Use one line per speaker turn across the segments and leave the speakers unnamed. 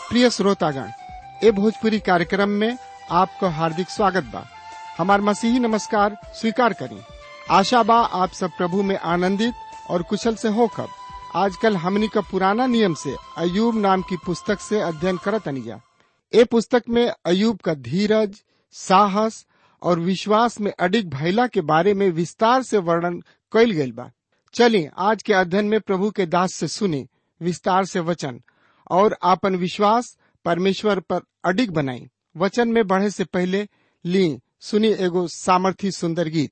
प्रिय श्रोतागण ए भोजपुरी कार्यक्रम में आपको हार्दिक स्वागत बा हमार मसीही नमस्कार स्वीकार करें आशा बा आप सब प्रभु में आनंदित और कुशल से होकर आजकल हमनी का पुराना नियम से अयूब नाम की पुस्तक से अध्ययन करत अनिया ए पुस्तक में अयूब का धीरज साहस और विश्वास में अडिग भैला के बारे में विस्तार से वर्णन कइल गइल बा चलिए आज के अध्ययन में प्रभु के दास से सुने विस्तार से वचन और आपन विश्वास परमेश्वर पर अडिग बनाई वचन में बढ़े से पहले ली सुनी एगो सामर्थी सुंदर गीत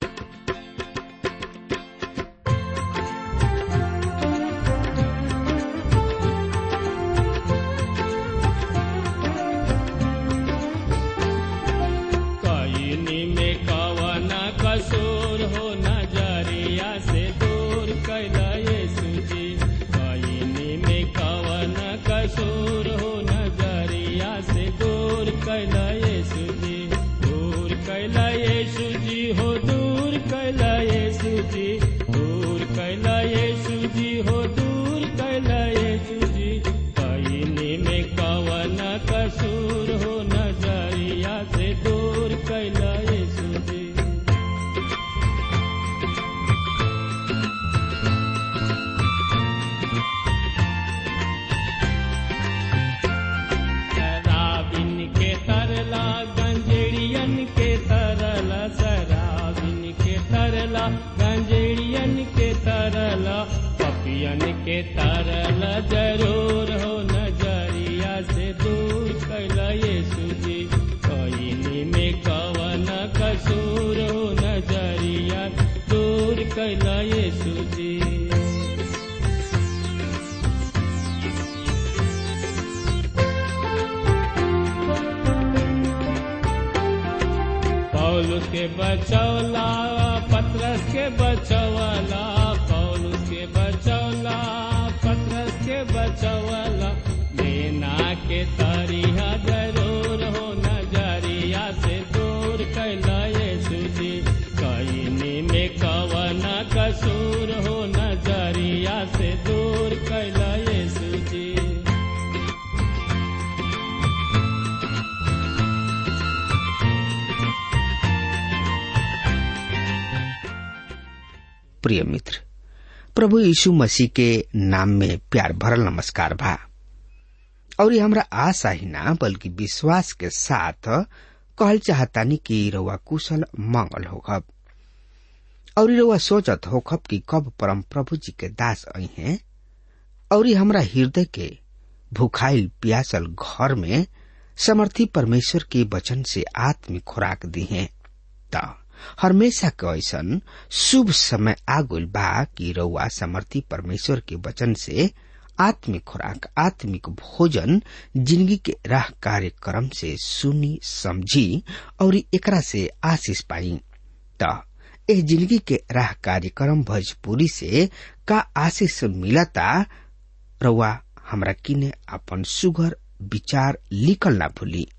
कईनी में कवन कसूर हो नजरिया से दूर कैला यीशु जी कईनी में कवन कसूर हो नजरिया से दूर कैला यीशु जी दूर कैला यीशु जी हो दूर कैला यीशु जी दूर कैला यीशु जी हो दूर कैला यीशु जी कईनी में कवन कसूर हो नजरिया से दूर कैला यीशु जी शराबिन के तरला गंजेड़ियन के तरला शराबिन के तरला गंजेड़ियन के तरला पपियन के तरला जरूर हो नजरिया से दूर कैला यीशु जी कईनी में कवन कसूर हो नजरिया दूर कैला यीशु जी पौलुस के बचौला पत्रस के बचौला पौलुस के बचौला पत्रस के बचौला लेना के तरिया जरूर हो नजरिया से दूर कैला यीशु जी कईनी में कवन कसूर हो नजरिया से दूर कैला यीशु जी
प्रिय मित्र प्रभु यीशु मसीह के नाम में प्यार भरल नमस्कार भा और ये हमरा आशा ही ना बल्कि विश्वास के साथ कहल चाहतानी कि रउआ कुशल मंगल होखब और ये रउआ सोचत होखब कि कब परम प्रभु जी के दास आई हैं और ये हमरा हृदय के भूखाइल प्यासल घर में समर्थी परमेश्वर के वचन से आत्मिक खुराक दी है त हमेशा के ऐसन शुभ समय आगुल बा कि रउआ समर्थी परमेश्वर के वचन से आत्मिक खुराक आत्मिक भोजन जिंदगी के राह कार्यक्रम से सुनी समझी और एकरा से आशीष पाई त एह जिंदगी के राह कार्यक्रम भोजपुरी से का आशीष मिलता रउआ हमरा किने अपन सुगर विचार लिखल ना भूली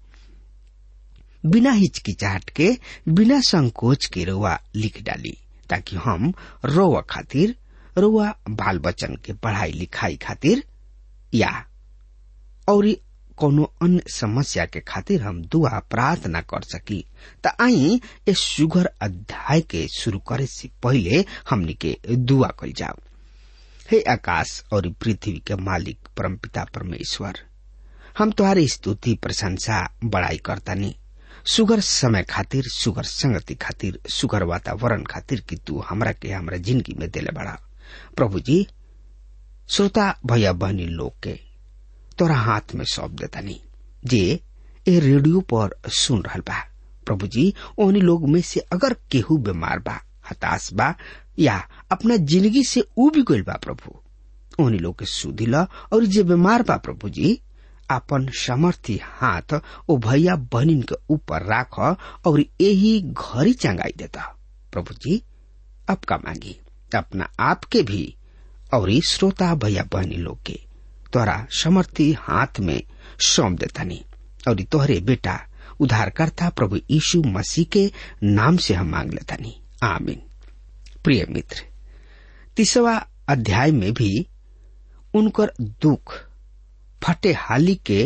बिना हिचकिचाहट के बिना संकोच के रउआ लिख डाली ताकि हम रोआ खातिर रउआ बाल बच्चन के पढ़ाई लिखाई खातिर या और कोनो अन्य समस्या के खातिर हम दुआ प्रार्थना कर सकी त आई ए सुगर अध्याय के शुरू करे से पहले हमनी के दुआ कल जाओ हे आकाश और पृथ्वी के मालिक परमपिता परमेश्वर हम तुम्हारी स्तुति प्रशंसा बड़ाई करतानी सुगर समय खातिर सुगर संगति खातिर सुगर वातावरण खातिर कि तू हमरा के हमरा जिंदगी में दिले बड़ा प्रभु जी श्रोता भैया बहनी लोग के तोरा हाथ में सौंप देतानी जे ए रेडियो पर सुन रहल बा प्रभु जी ओहनी लोग में से अगर केहू बीमार बा हताश बा या अपना जिंदगी से उब गइल बा प्रभु ओहनी लोग के सुधी ल और जे बीमार बा प्रभु जी अपन समर्थी हाथ ओ भैया बहनिन के ऊपर राख और यही घरी चंगाई देता प्रभु जी अब का मांगी अपना आप के भी और श्रोता भैया बहनी लोग के तोरा समर्थी हाथ में सौंप देतानी और तोहरे बेटा उद्धारकर्ता प्रभु यीशु मसीह के नाम से हम मांग लेतानी आमीन प्रिय मित्र तीसवा अध्याय में भी उनकर दुख फटे हाली के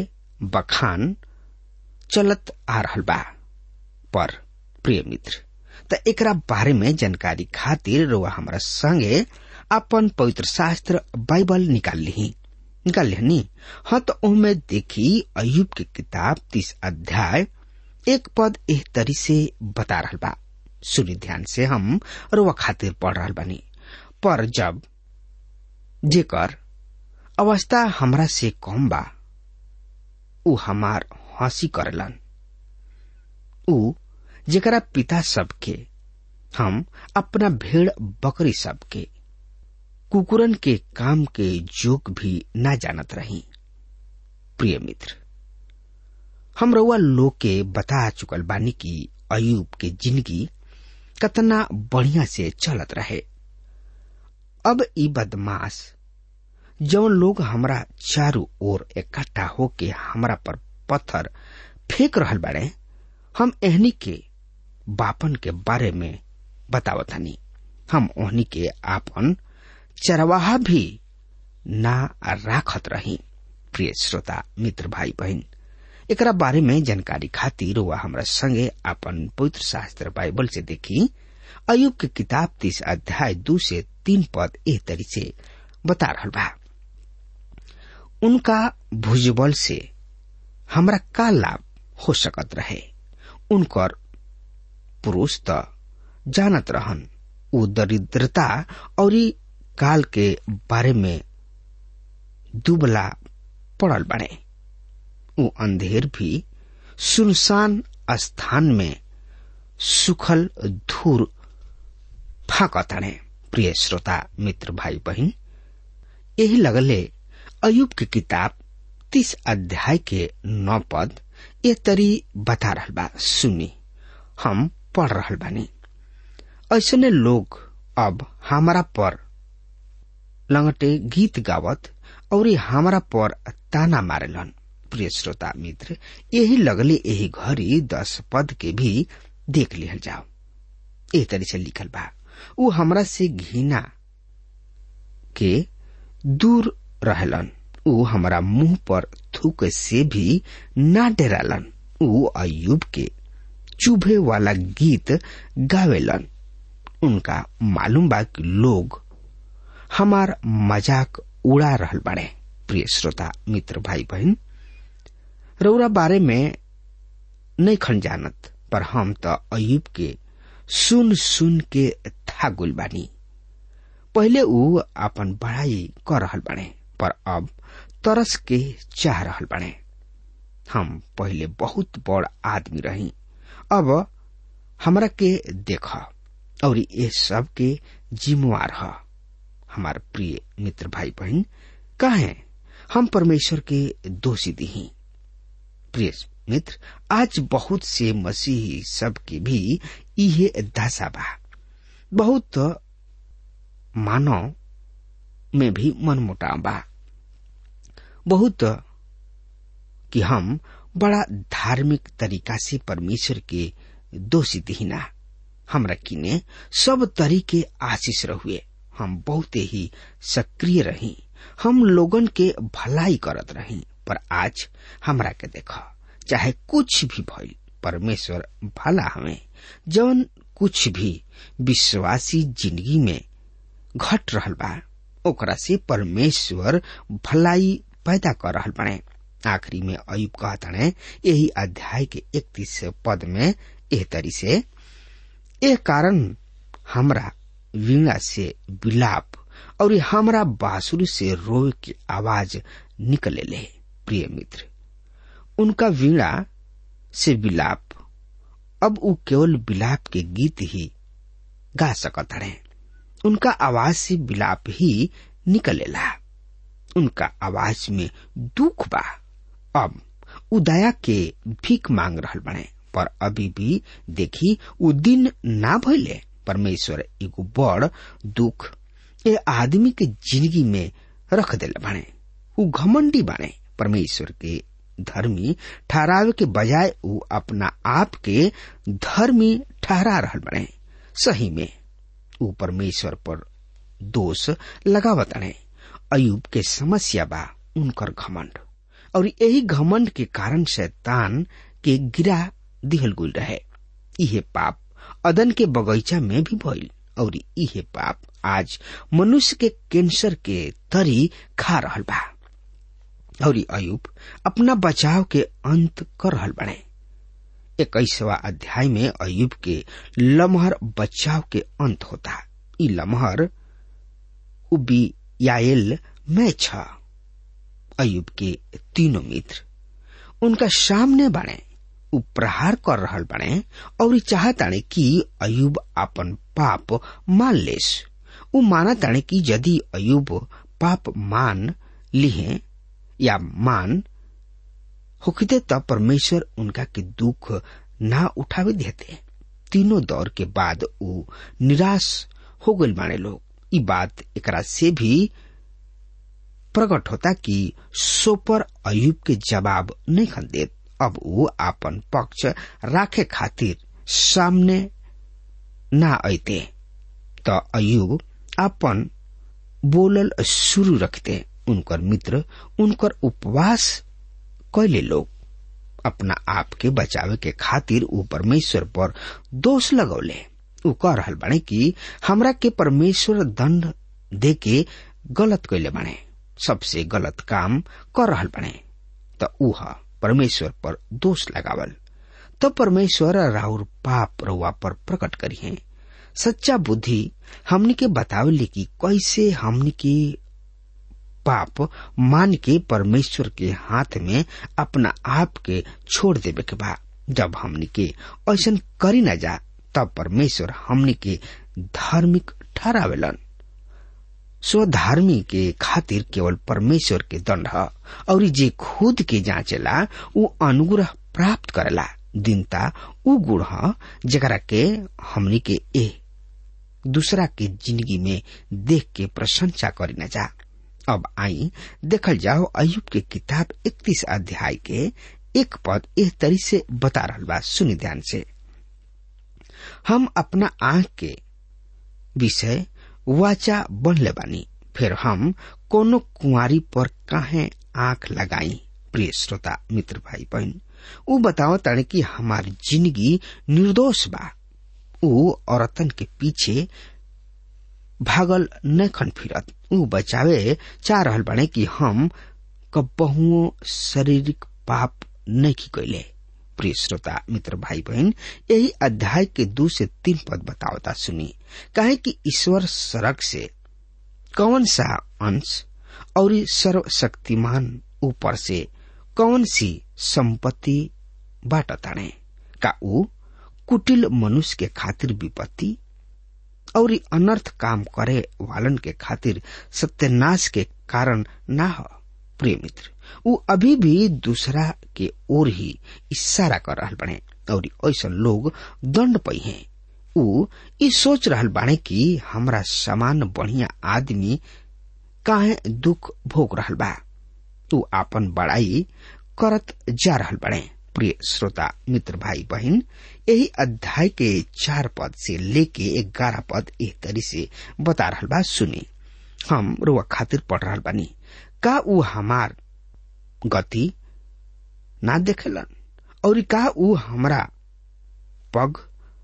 बखान चलत आ रहल बा पर प्रिय मित्र त एकरा बारे में जानकारी खातिर रुआ हमारा संगे अपन पवित्र शास्त्र बाइबल निकाल ली निकाल लिहनी हाँ तो ओमे देखी अयुब की किताब तीस अध्याय एक पद एक तरी से बता रहल बा सुनी ध्यान से हम रुआ खातिर पढ़ रहल बानी पर जब जेकर अवस्था हमरा से कम बा उ हमार हंसी करलन उ जेकरा पिता सबके हम अपना भेड़ बकरी सबके कुकुरन के काम के जोक भी ना जानत रही प्रिय मित्र हम रउआ लोग के बता चुकल बानी कि अयूब के जिंदगी कतना बढ़िया से चलत रहे अब ई बदमाश जौन लोग हमरा चारों ओर इकट्ठा होके हमरा पर पत्थर फेंक रहल बाड़े हम एहनी के बापन के बारे में बतावतनी हम ओहनी के आपन चरवाहा भी ना राखत रही प्रिय श्रोता मित्र भाई बहन एकरा बारे में जानकारी खातिर वह हमरा संगे अपन पवित्र शास्त्र बाइबल से देखी अयुब के किताब तीस अध्याय दू से तीन पद एह तरी से बता रहल बा उनका भुजबल से हमरा का लाभ हो सकत रहे उनकर पुरुष त जानत रहन उ दरिद्रता और काल के बारे में दुबला पड़ल बने उ अंधेर भी सुनसान स्थान में सुखल धूर फाकताने प्रिय श्रोता मित्र भाई बहन यही लगले अयुब की किताब तीस अध्याय के नौ पद ये तरी बता रहल बा सुनी हम पढ़ रहल बानी ऐसने लोग अब हमारा पर लंगटे गीत गावत और हमारा पर ताना मारेलन प्रिय श्रोता मित्र यही लगले यही घड़ी दस पद के भी देख लिहल जाओ ए तरी से लिखल बा उ हमरा से घृणा के दूर रहलन उ हमरा मुंह पर थूक से भी ना डरालन उ अयुब के चुभे वाला गीत गावेलन उनका मालूम बा कि लोग हमार मजाक उड़ा रहल बाड़े प्रिय श्रोता मित्र भाई बहन रौरा बारे में नहीं खन जानत पर हम तो अयुब के सुन सुन के थागुल बानी पहले उ अपन बड़ाई कर रहल बाड़े पर अब तरस के चाह रहल बाड़े हम पहले बहुत बड़ आदमी रही अब हमरा के देख और ये सब के जिम्मेवार ह हमार प्रिय मित्र भाई बहन कहे हम परमेश्वर के दोषी दी प्रिय मित्र आज बहुत से मसीही सब के भी इहे दशा बा बहुत मानव में भी मन मुटाव बा बहुत कि हम बड़ा धार्मिक तरीका से परमेश्वर के दोषी दिहिना हमरा किने सब तरीके आशीष रहुए हम बहुत ही सक्रिय रही हम लोगन के भलाई करत रही पर आज हमरा के देख चाहे कुछ भी भइल परमेश्वर भला हमें जवन कुछ भी विश्वासी जिंदगी में घट रहल बा ओकरा से परमेश्वर भलाई पैदा कर रहल बने आखिरी में अयुब कहतने यही अध्याय के इकतीस पद में एह तरी से एह कारण हमरा वीणा से विलाप और हमरा बांसुरी से रोए की आवाज निकले ले प्रिय मित्र उनका वीणा से विलाप अब उ केवल विलाप के गीत ही गा सकत रहे उनका आवाज से विलाप ही निकलेला उनका आवाज में दुख बा अब उदया के भीख मांग रहल बने पर अभी भी देखी उ दिन ना भइले परमेश्वर एगो बड़ दुख ए आदमी के जिंदगी में रख दिल बने उ घमंडी बने परमेश्वर के धर्मी ठहरावे के बजाय उ अपना आप के धर्मी ठहरा रहल बने सही में उ परमेश्वर पर दोष लगावत अयुब के समस्या बा उनकर घमंड और यही घमंड के कारण शैतान के गिरा दिहल गुल रहे इहे पाप अदन के बगीचा में भी भइल और इहे पाप आज मनुष्य के कैंसर के तरी खा रहल बा और अयुब अपना बचाव के अंत कर रहल बने इक्कीसवा अध्याय में अयुब के लमहर बचाव के अंत होता ई लमहर उबियाएल में छ अयुब के तीनों मित्र उनका सामने बने उ प्रहार कर रहल बने और चाहताने कि अयुब अपन पाप मान लेस उ माना ताने कि यदि अयुब पाप मान लिहे या मान होखते तब परमेश्वर उनका के दुख ना उठावे देते तीनों दौर के बाद उ निराश हो गल माने लोग ई बात एकरा से भी प्रकट होता कि सोपर अयुब के जवाब नहीं खन देत अब वो आपन पक्ष राखे खातिर सामने ना अते त अयुब आपन बोलल शुरू रखते उनकर मित्र उनकर उपवास कैले लोग अपना आप के बचावे के खातिर ऊ परमेश्वर पर दोष लगौले ऊ कह रहल बाणे कि हमरा के परमेश्वर दंड दे के गलत कैले बाणे सबसे गलत काम कर रहल बाणे त ऊ परमेश्वर पर दोष लगावल तो परमेश्वर राउर पाप रउआ पर प्रकट करी है सच्चा बुद्धि हमनी के बतावले कि कैसे हमनी के पाप मान के परमेश्वर के हाथ में अपना आप के छोड़ देवे के बा जब हमनी के ऐसा करी न जा तब परमेश्वर हमनी के धार्मिक ठहरावेलन स्वधार्मी के खातिर केवल परमेश्वर के दंड ह और जे खुद के जांचेला उ अनुग्रह प्राप्त करेला दीनता उ गुण ह जरा के हमनी के ए दूसरा के जिंदगी में देख के प्रशंसा करी न जा अब आई देखल जाओ अयुब के किताब इकतीस अध्याय के एक पद एक तरी से बता रहा बा सुनी ध्यान से हम अपना आंख के विषय वाचा बनले बानी फिर हम कोनो कुंवारी पर काहे आंख लगाई प्रिय श्रोता मित्र भाई बहन ऊ बताओ ताने कि हमार जिंदगी निर्दोष बा ऊ औरतन के पीछे भागल न खन फिरत ऊ बचावे चाह रहल बाने कि हम कबहुओ शारीरिक पाप नहीं की कैले प्रिय श्रोता मित्र भाई बहन यही अध्याय के दो से तीन पद बतावता सुनी कहे कि ईश्वर सड़क से कौन सा अंश और सर्वशक्तिमान ऊपर से कौन सी संपत्ति बाट ताणे का ऊ कुटिल मनुष्य के खातिर विपत्ति और अनर्थ काम करे वालन के खातिर सत्यनाश के कारण ना हो प्रिय मित्र ऊ अभी भी दूसरा के ओर ही इशारा कर रहल बने और ऐसा लोग दंड पई हैं ऊ ई सोच रहल बाणे कि हमरा समान बढ़िया आदमी काहे दुख भोग रहल बा ऊ आपन बड़ाई करत जा रहल बने प्रिय श्रोता मित्र भाई बहन यही अध्याय के चार पद से लेके ग्यारह पद एक तरी से बता रहल बा सुनी हम रुआ खातिर पढ़ रहल बानी का ऊ हमार गति ना देखेलन और का ऊ हमरा पग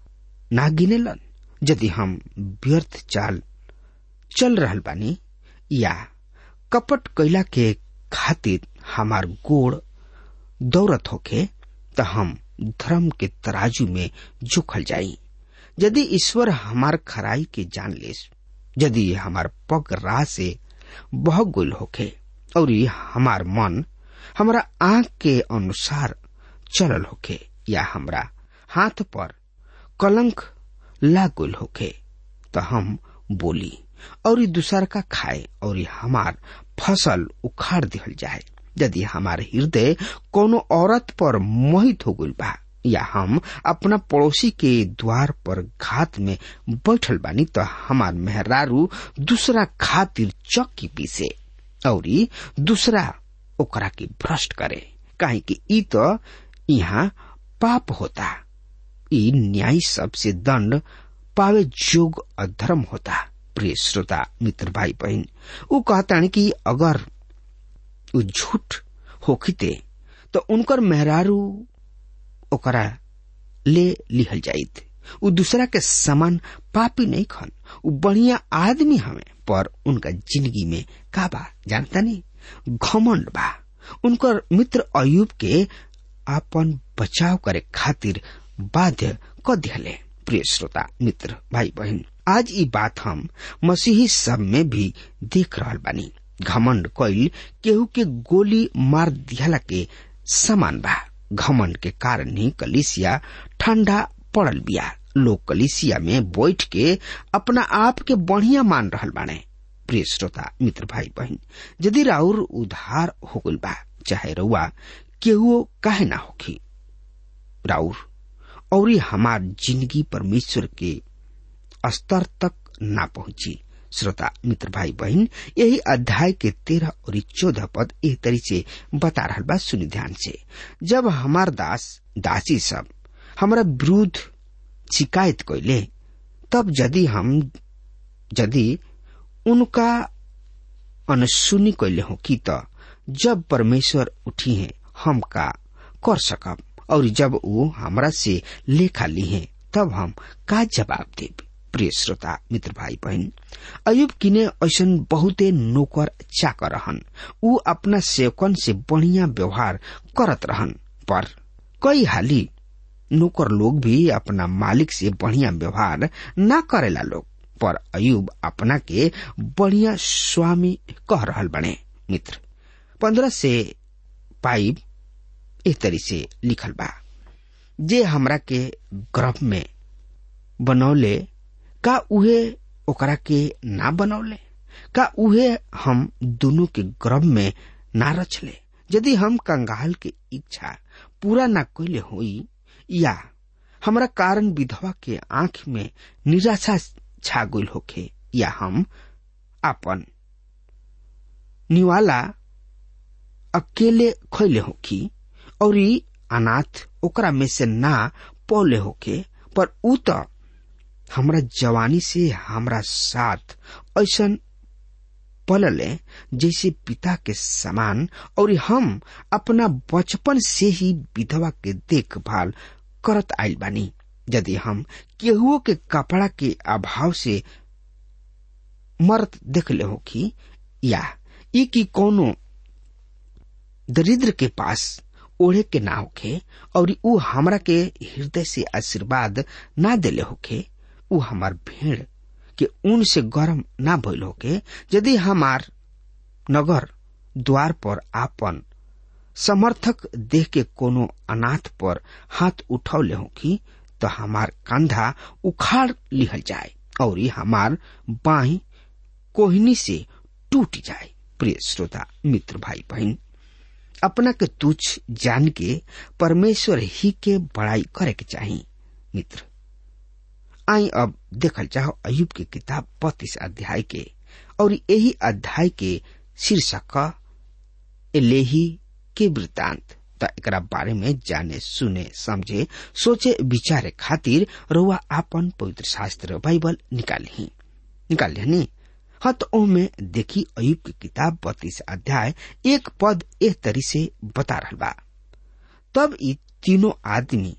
ना गिनेलन यदि हम व्यर्थ चाल चल रहल बानी या कपट कैला के खातिर हमार गोड़ दौड़त होके त हम धर्म के तराजू में जोखल जाई यदि ईश्वर हमार खराई के जान लेस यदि हमार पग राह से बह गुल होके और हमार मन हमारा आंख के अनुसार चलल होके या हमरा हाथ पर कलंक लागुल होके त हम बोली और दूसर का खाए और हमार फसल उखाड़ दिहल जाए यदि हमार हृदय कोनो औरत पर मोहित हो गई बा या हम अपना पड़ोसी के द्वार पर घात में बैठल बानी तो हमार मेहरारू दूसरा खातिर चक्की पीसे और दूसरा ओकरा के भ्रष्ट करे काहे कि ई तो यहाँ पाप होता ई न्याय सबसे दंड पावे जोग अधर्म होता प्रिय श्रोता मित्र भाई बहन ऊ कहता कि अगर ऊ झूठ होखिते तो उनकर मेहरारू ओकरा ले लिहल जाइत उ दूसरा के समान पापी नहीं खन उ बढ़िया आदमी हमें पर उनका जिंदगी में का बा जानता नहीं घमंड बा उनकर मित्र अयुब के अपन बचाव करे खातिर बाध्य क दिहले प्रिय श्रोता मित्र भाई बहन आज ई बात हम मसीही सब में भी देख रहल बानी घमंड कइल केहू के गोली मार दिहला के समान बा घमंड के कारण ही कलिसिया ठंडा पड़ल बिया लोग कलिसिया में बैठ के अपना आप के बढ़िया मान रहल बाने प्रिय श्रोता मित्र भाई बहन यदि राउर उधार हो गल बा चाहे रउआ केहू काहे ना होखी राउर और हमार जिंदगी परमेश्वर के स्तर तक ना पहुंची श्रोता मित्र भाई बहन यही अध्याय के तेरह और चौदह पद एक तरी से बता रहा बा सुनि ध्यान से जब हमार दास दासी सब हमारा विरुद्ध शिकायत कैले तब यदि हम यदि उनका अनसुनी कैले हो कि त जब परमेश्वर उठी है हम का कर सकब और जब वो हमरा से लेखा ली है तब हम का जवाब देब प्रिय श्रोता मित्र भाई बहन अयुब किने ऐसन बहुते नौकर चाकर रहन ऊ अपना सेवकन से बढ़िया व्यवहार करत रहन पर कई हाली नौकर लोग भी अपना मालिक से बढ़िया व्यवहार ना करेला लोग पर अयुब अपना के बढ़िया स्वामी कह रहल बने मित्र पंद्रह से पाइब एक तरी से लिखल बा जे हमरा के गर्भ में बनौले का उहे ओकरा के ना बनौले का उहे हम दोनों के गर्भ में ना रचले यदि हम कंगाल के इच्छा पूरा ना कैले होई या हमरा कारण विधवा के आंख में निराशा छा गइल होखे या हम अपन निवाला अकेले खैले होखी और अनाथ ओकरा में से ना पौले होके पर ऊ त हमरा जवानी से हमरा साथ ऐसन पलले जैसे पिता के समान और हम अपना बचपन से ही विधवा के देखभाल करत आइल बानी यदि हम केहुओ के कपड़ा के अभाव से मरत देखले होखी या ई की कोनो दरिद्र के पास ओढ़े के ना होखे और ऊ हमरा के हृदय से आशीर्वाद ना देले होखे ऊ हमार भेड़ के ऊन से गर्म ना भइल होके यदि हमार नगर द्वार पर आपन समर्थक देख के कोनो अनाथ पर हाथ उठौले होखी तो हमार कंधा उखाड़ लिहल जाए और हमार बाही कोहनी से टूट जाए प्रिय श्रोता मित्र भाई बहन अपना के तुच्छ जान के परमेश्वर ही के बड़ाई करे के चाहिए मित्र आई अब देखल चाहो अयुब के किताब बत्तीस अध्याय के और यही अध्याय के शीर्षक एलेही के वृतांत त एकरा बारे में जाने सुने समझे सोचे विचारे खातिर रउआ आपन पवित्र शास्त्र बाइबल निकाली निकाल नी हाँ तो ओमे देखी अयुब की किताब बत्तीस अध्याय एक पद एक तरी से बता रहा बा तब ये तीनों आदमी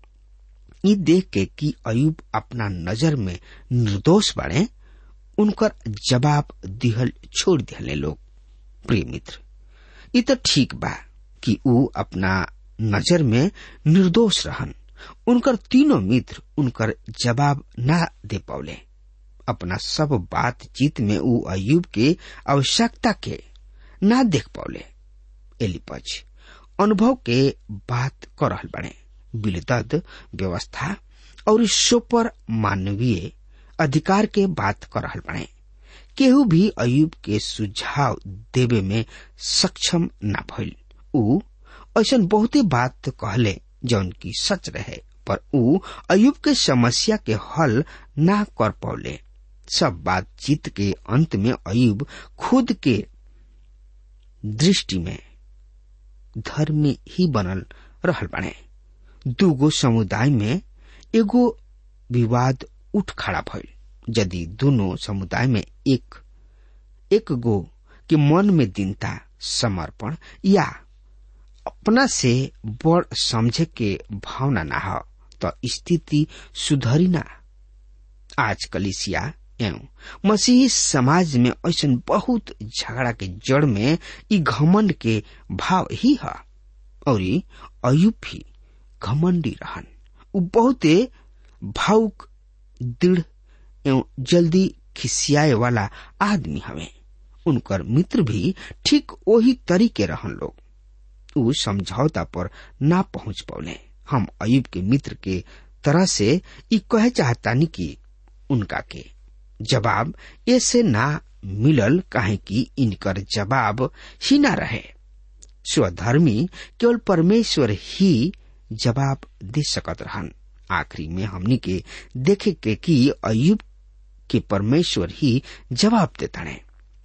ई देख के कि अयुब अपना नजर में निर्दोष बने उनकर जवाब दिहल छोड़ दिहले लोग प्रिय मित्र ई तो ठीक बा कि ऊ अपना नजर में निर्दोष रहन उनकर तीनों मित्र उनकर जवाब ना दे पौले अपना सब बातचीत में ऊ अयुब के आवश्यकता के ना देख पौले एलिपज अनुभव के बात कर रहल बने बिलदद व्यवस्था और सोपर मानवीय अधिकार के बात कर रहल बने केहू भी अयुब के सुझाव देवे में सक्षम न भइल ऊ ऐसा बहुते बात कहले जौन की सच रहे पर ऊ अयुब के समस्या के हल ना कर पौले सब बातचीत के अंत में अयुब खुद के दृष्टि में धर्मी ही बनल रहल बने दूगो समुदाय में एगो विवाद उठ खड़ा भइल यदि दोनों समुदाय में एक एक गो के मन में दीनता समर्पण या अपना से बड़ समझे के भावना ना हो तो स्थिति सुधरी ना आज कलिसिया एवं मसीही समाज में ऐसा बहुत झगड़ा के जड़ में ई घमंड के भाव ही है और अयुब भी घमंडी रहन उ बहुते भावुक दृढ़ एवं जल्दी खिसियाए वाला आदमी हवे उनकर मित्र भी ठीक वही तरीके रहन लोग उ समझौता पर ना पहुंच पौले हम अयुब के मित्र के तरह से ई कहे चाहतानी कि उनका के जवाब ऐसे ना मिलल काहे कि इनकर जवाब ही ना रहे स्वधर्मी केवल परमेश्वर ही जवाब दे सकत रहन आखिरी में हमनी के देखे के कि अयुब के परमेश्वर ही जवाब देता है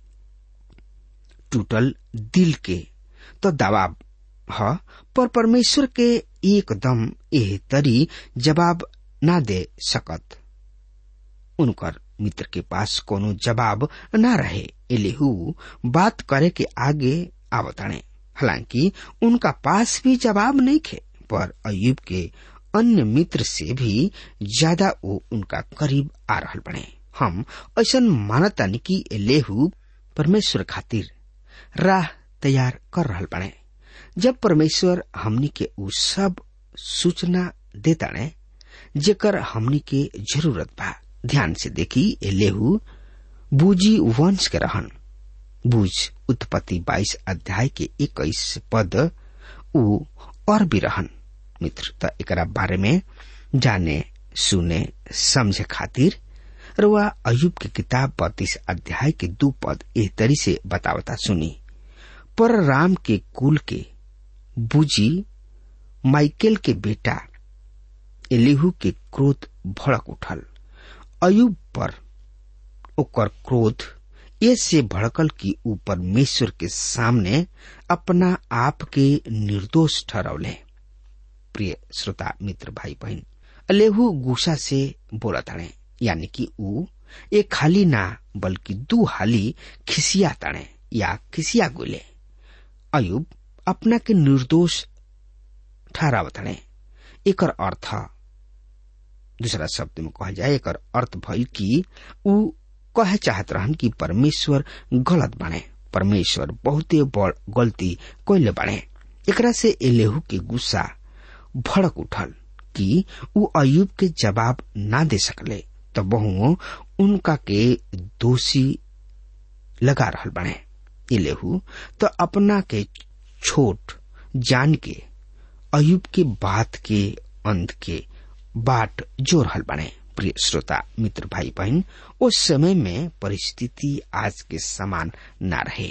टूटल दिल के तो दबाव ह पर परमेश्वर के एकदम एह तरी जवाब ना दे सकत उनकर मित्र के पास कोनो जवाब ना रहे एलेहू बात करे के आगे आवताणे हालांकि उनका पास भी जवाब नहीं खे पर अयुब के अन्य मित्र से भी ज्यादा वो उनका करीब आ रहल बने हम ऐसा मानतानी कि एलेहू परमेश्वर खातिर राह तैयार कर रहल बने जब परमेश्वर हमनी के उ सब सूचना देता ने जेकर हमनी के जरूरत बा ध्यान से देखी एलेहू बूजी वंश के रहन बूझ उत्पत्ति बाईस अध्याय के इक्कीस पद उ और भी रहन मित्र त एकरा बारे में जाने सुने समझे खातिर रुआ अयुब के किताब बत्तीस अध्याय के दू पद एह तरी से बतावता सुनी पर राम के कुल के बुजी माइकेल के बेटा एलिहू के क्रोध भड़क उठल अयुब पर ओकर क्रोध ऐसे भड़कल कि ऊ परमेश्वर के सामने अपना आप के निर्दोष ठहरौले प्रिय श्रोता मित्र भाई बहन अलेहू गुस्सा से बोला ताड़े यानी कि ऊ एक हाली ना बल्कि दू हाली खिसिया ताड़े या खिसिया गोले अयुब अपना के निर्दोष ठहरावताड़े एकर अर्थ दूसरा शब्द में कहल जाए एकर अर्थ भइल कि ऊ कहे चाहत रहन कि परमेश्वर गलत बने परमेश्वर बहुते बड़ गलती कैले बने एकरा से एलेहू के गुस्सा भड़क उठल कि ऊ अयुब के जवाब ना दे सकले तो बहु उनका के दोषी लगा रहल बने एलेहू तो अपना के छोट जान के अयुब के बात के अंत के बाट जो रहल बने प्रिय श्रोता मित्र भाई बहन उस समय में परिस्थिति आज के समान ना रहे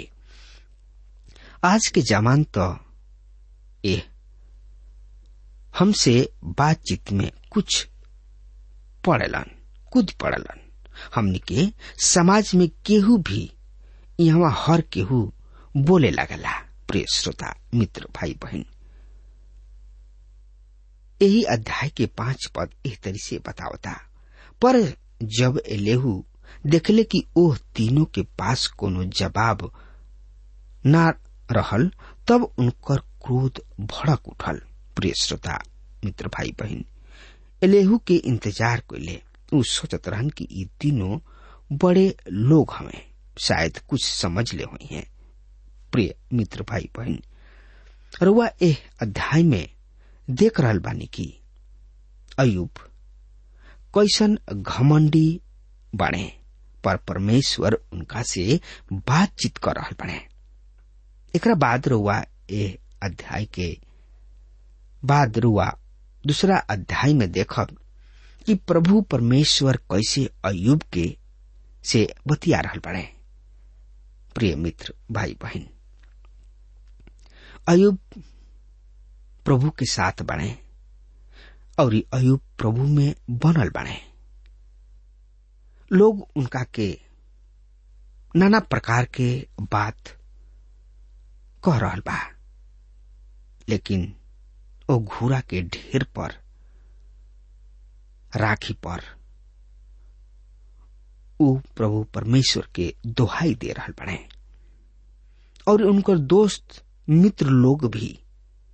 आज के जमान तो ए हमसे बातचीत में कुछ पड़ेलन कुछ पड़ेलन हमनी के समाज में केहू भी यहाँ हर केहू बोले लगला प्रिय श्रोता मित्र भाई बहन यही अध्याय के पांच पद इस तरी से बतावता पर जब एलेहू देखले कि ओह तीनों के पास कोनो जवाब ना रहल तब उनकर क्रोध भड़क उठल प्रिय श्रोता मित्र भाई बहन एलेहू के इंतजार कैले उ सोचत रहन कि ये तीनों बड़े लोग हमें शायद कुछ समझ ले हुई हैं प्रिय मित्र भाई बहन रुआ एह अध्याय में देख रहल बानी की अयुब कैसन घमंडी बने पर परमेश्वर उनका से बातचीत कर रहल बने एकरा बाद रुआ ए अध्याय के बाद रुआ दूसरा अध्याय में देखब कि प्रभु परमेश्वर कैसे अयुब के से बतिया रहल बने प्रिय मित्र भाई बहन अयुब प्रभु के साथ बने और अयुब प्रभु में बनल बने लोग उनका के नाना प्रकार के बात कह रहल बा लेकिन ओ घूरा के ढेर पर राखी पर उ प्रभु परमेश्वर के दोहाई दे रहल बने और उनकर दोस्त मित्र लोग भी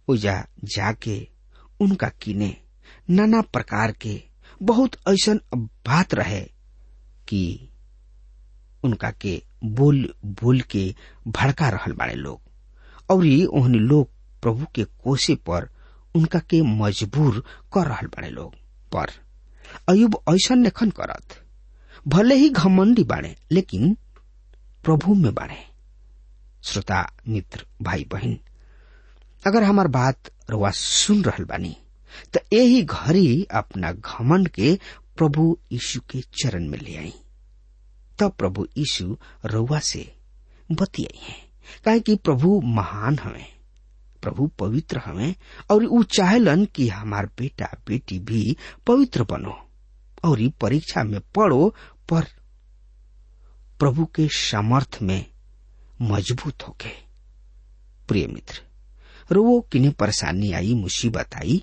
ओजा जाके उनका किने नाना प्रकार के बहुत ऐसन बात रहे कि उनका के बोल बोल के भड़का रहल बाड़े लोग और ओहनी लोग प्रभु के कोसे पर उनका के मजबूर कर रहल बाड़े लोग पर अयुब ऐसा नेखन करत भले ही घमंडी बाड़े लेकिन प्रभु में बाड़े श्रोता मित्र भाई बहन अगर हमार बात रुआ सुन रहल बानी तो यही घड़ी अपना घमंड के प्रभु यीशु के चरण में ले आई तब प्रभु यीशु रउआ से बतियाई है काहे कि प्रभु महान हवे प्रभु पवित्र हवे और ऊ चाहलन कि हमार बेटा बेटी भी पवित्र बनो और ई परीक्षा में पढ़ो पर प्रभु के सामर्थ में मजबूत होके प्रिय मित्र रोवो किन्हें परेशानी आई मुसीबत आई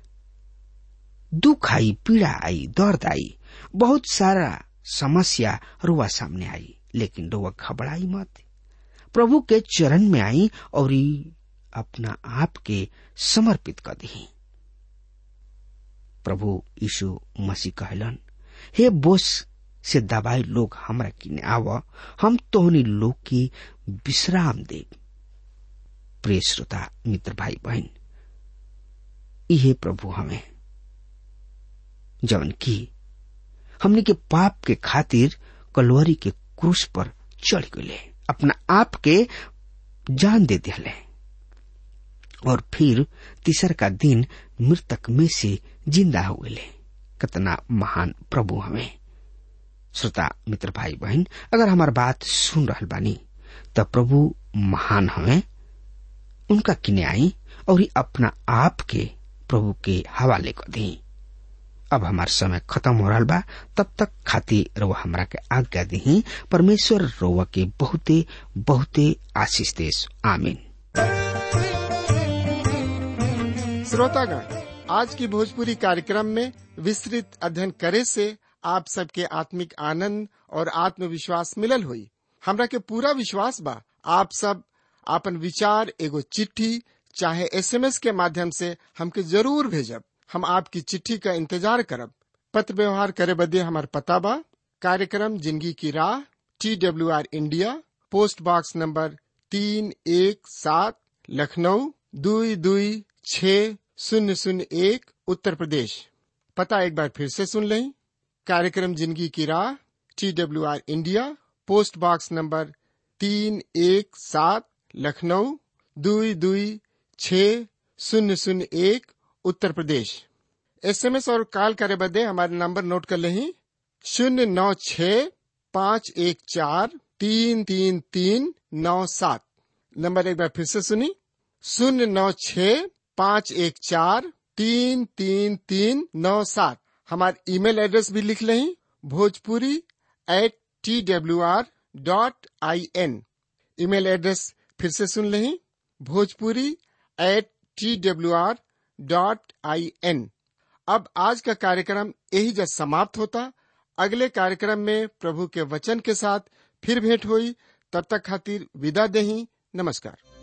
दुख आई पीड़ा आई दर्द आई बहुत सारा समस्या रुआ सामने आई लेकिन रुआ घबराई मत प्रभु के चरण में आई और अपना आप के समर्पित कर दी प्रभु यीशु मसीह कहलन हे बोस से दबाई लोग हमरा किने आव हम तोहनी लोग की विश्राम दे प्रिय श्रोता मित्र भाई बहन इहे प्रभु हमें जवन की हमने के पाप के खातिर कलवरी के क्रूस पर चढ़ गए अपना आप के जान दे दिले और फिर तीसर का दिन मृतक में से जिंदा हो गए कितना महान प्रभु हमें श्रोता मित्र भाई बहन अगर हमार बात सुन रहल बानी त प्रभु महान हमें उनका किने आई और अपना आप के प्रभु के हवाले कर दी अब हमार समय खत्म हो रहा बा तब तक खातिर रउआ हमरा के आज्ञा दी परमेश्वर रउआ के बहुते बहुते आशीष देश आमीन
श्रोतागण आज की भोजपुरी कार्यक्रम में विस्तृत अध्ययन करे से आप सबके आत्मिक आनंद और आत्मविश्वास मिलल हुई हमरा के पूरा विश्वास बा आप सब आपन विचार एगो चिट्ठी चाहे एसएमएस के माध्यम से हमके जरूर भेजब हम आपकी चिट्ठी का इंतजार करब पत्र व्यवहार करे बदे हमार पता बा कार्यक्रम जिंदगी की राह T W R India post box number तीन एक सात लखनऊ दुई दुई छ शून्य शून्य एक उत्तर प्रदेश पता एक बार फिर से सुन लें कार्यक्रम जिंदगी की राह T W R India post box number तीन एक सात लखनऊ दुई दुई छ शून्य शून्य एक उत्तर प्रदेश एसएमएस और कॉल करे बदे हमारे नंबर नोट कर लें शून्य नौ छ पाँच एक चार तीन तीन तीन नौ सात नंबर एक बार फिर से सुनी शून्य नौ छ पाँच एक चार तीन तीन तीन नौ सात हमारे ईमेल एड्रेस भी लिख लें Bhojpuri at T W R dot I N email address फिर से सुन लें Bhojpuri at T W R dot I N अब आज का कार्यक्रम यही जब समाप्त होता अगले कार्यक्रम में प्रभु के वचन के साथ फिर भेंट हुई तब तक खातिर विदा दही नमस्कार